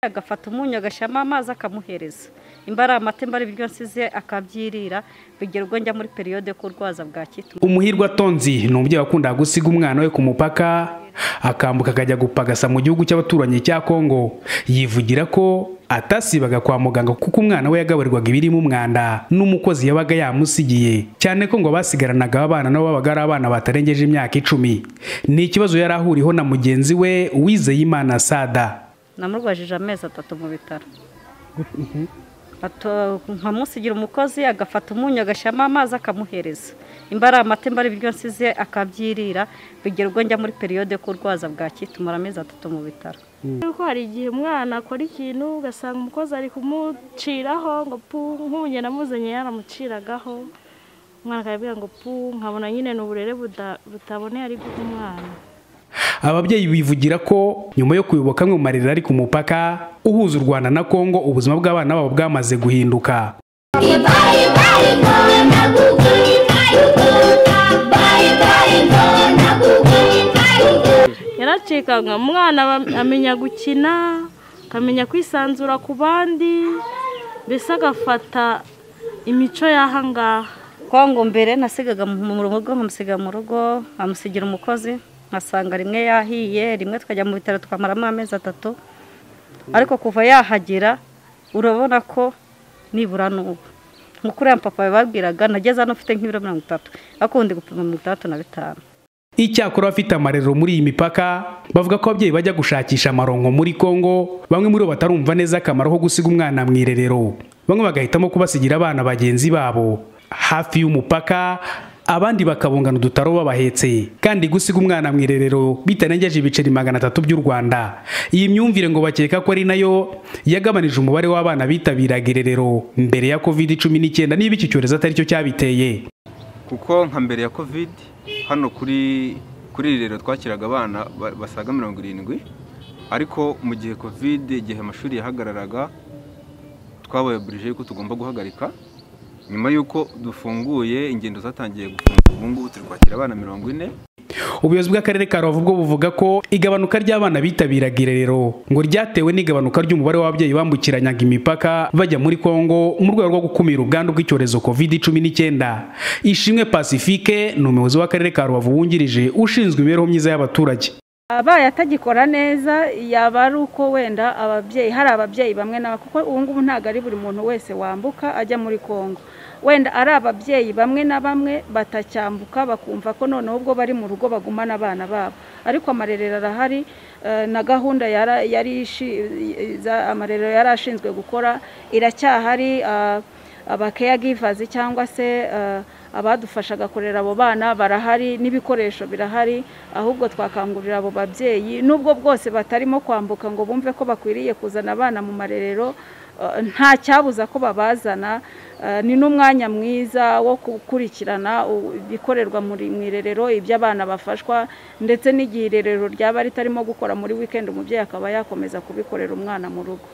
agafata umunyu agashyiramo amazi akamuhereza imba ari amata imba ari ibiryo nsize akabyirira bigera ubwo njya muri periyode yo kurwaza bwa kituma umuhirwe atonzi ni umubyeyi wakundaga gusiga umwana we ku mupaka akambuka akajya gupagasa mu gihugu cy'abaturanyi cya kongo yivugira ko atasibaga kwa muganga kuko umwana we yagaburirwaga ibirimo umwanda n'umukozi yabaga yamusigiye cyane ko ngo abasigaranaga abana nabo babaga ari abana batarengeje imyaka icumi ni ikibazo yari ahuriho na mugenzi we Wizeyimana sada namurwajije amezi atatu mu bitaro nkamusigira umukozi agafata umunyu agashyiramo amazi akamuhereza imba ari amata imba ari ibiryo nsize akabyirira bigera ubwo njya muri periyode yo kurwaza bwa kitumara amezi atatu mu bitaro kuko hari igihe umwana akora ikintu ugasanga umukozi ari kumuciraho ngo pu nk'ubu namuzanye yaramuciragaho umwana akabwira ngo pu nkabona nyine ni uburere butaboneye ari guha umwana ababyeyi bivugira ko nyuma yo kuyoboka amwe mu marerero ari ku mupaka uhuza u rwanda na kongo ubuzima bw'abana babo bwamaze guhinduka yaracikaga umwana amenya gukina akamenya kwisanzura ku bandi mbese agafata imico y'ahangaha kongo mbere nasigaga mu rugo nkamusiga mu rugo nkamusigira umukozi nkasanga rimwe yahiye rimwe twajya mu bitaro twamaramo amezi atatu ariko kuva yahagira urabona ko nibura n'ubu nk'uko uriya papa yababwiraga nageze hano ufite nk'ibiro mirongo itatu ariko wundi gupima mirongo itandatu na bitanu icyakora abafite amarerero muri iyi mipaka bavuga ko ababyeyi bajya gushakisha amaronko muri kongo bamwe muri bo batarumva neza akamaro ko gusiga umwana mu irerero bamwe bagahitamo kubasigira abana bagenzi babo hafi y'umupaka abandi bakabungana udutaro babahetse kandi gusiga umwana mu irerero bitarengeje ibiceri magana atatu by'u rwanda iyi myumvire ngo bakeka ko ari nayo yagabanije umubare w'abana bitabiraga irerero mbere ya covid cumi n'icyenda niba iki cyorezo atari cyo cyabiteye kuko nka mbere ya covid hano kuri kuri irerero twakiraga abana basaga mirongo irindwi ariko mu gihe covid igihe amashuri yahagararaga twabayoborije yuko tugomba guhagarika nyuma y'uko dufunguye ingendo zatangiye gufunga ubu ngubu turi kwakira abana mirongo ine ubuyobozi bw'akarere ka rubavu bwo buvuga ko igabanuka ry'abana bitabiraga irerero ngo ryatewe n'igabanuka ry'umubare w'ababyeyi bambukiranyaga imipaka bajya muri kongo mu rwego rwo gukumira ubwandu bw'icyorezo covid cumi n'icyenda ishimwe pacifique ni umuyobozi w'akarere ka rubavu wungirije ushinzwe imibereho myiza y'abaturage abaye atagikora neza yaba ari uko wenda ababyeyi hari ababyeyi bamwe na kuko ubu ngubu ntabwo ari buri muntu wese wambuka ajya muri kongo wenda ari ababyeyi bamwe na bamwe batacyambuka bakumva ko noneho ubwo bari mu rugo bagumana abana babo ariko amarerero arahari na gahunda yari amarerero yari ashinzwe gukora iracyahari abakeya givazi cyangwa se abadufashaga kurera abo bana barahari n'ibikoresho birahari ahubwo twakangurira abo babyeyi nubwo bwose batarimo kwambuka ngo bumve ko bakwiriye kuzana abana mu marerero nta cyabuza ko babazana ni n'umwanya mwiza wo gukurikirana ibikorerwa mu irerero ibyo abana bafashwa ndetse n'igihe irerero ryaba ritarimo gukora muri wikendi umubyeyi akaba yakomeza kubikorera umwana mu rugo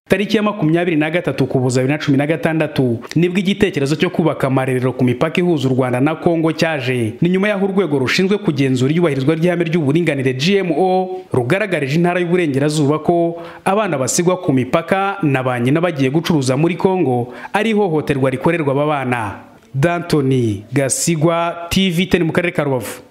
tariki ya makumyabiri na gatatu kubuza bibiri na cumi na gatandatu nibwo igitekerezo cyo kubaka amarerero ku mipaka ihuza u rwanda na kongo cyaje ni nyuma y'aho urwego rushinzwe kugenzura iyubahirizwa ry'ihame ry'uburinganire gmo rugaragarije intara y'uburengerazuba ko abana basigwa ku mipaka na ba nyina bagiye gucuruza muri kongo ari ihohoterwa rikorerwa aba bana dantoni gasigwa tv teni mu karere ka rubavu